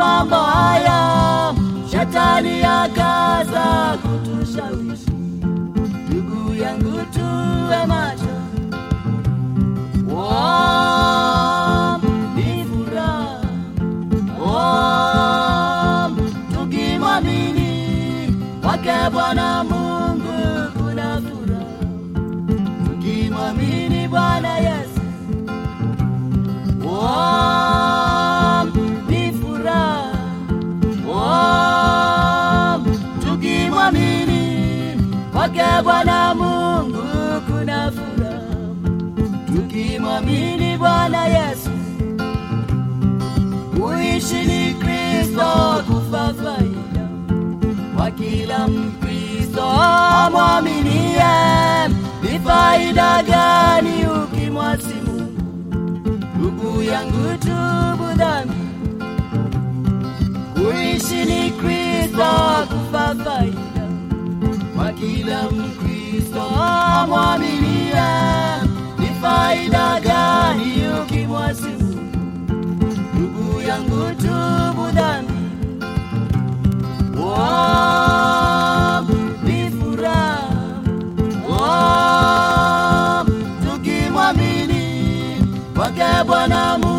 mambo haya, shetani akaza kutushawishi. Ndugu yangu, tuwe macho. Oh, ni furaha. Oh, tukimwamini kwake Bwana Mungu kuna furaha, tukimwamini Bwana Yesu Oh, ni furaha. Oh, tukimwamini kwake Bwana Mungu kuna furaha, tukimwamini Bwana Yesu. Kuishi ni Kristo, kufa faida kwa kila Mkristo amwaminie. Ni faida gani ukimwasi Mungu? Ndugu yangu, tubu dhambi. Kuishi ni Kristo, kufa faida kwa kila Mkristo amwaminie. Ni faida gani ukimwasi Mungu? Ndugu yangu, tubu dhambi. Oh, ni furaha. Oh, tukimwamini kwake Bwana Mungu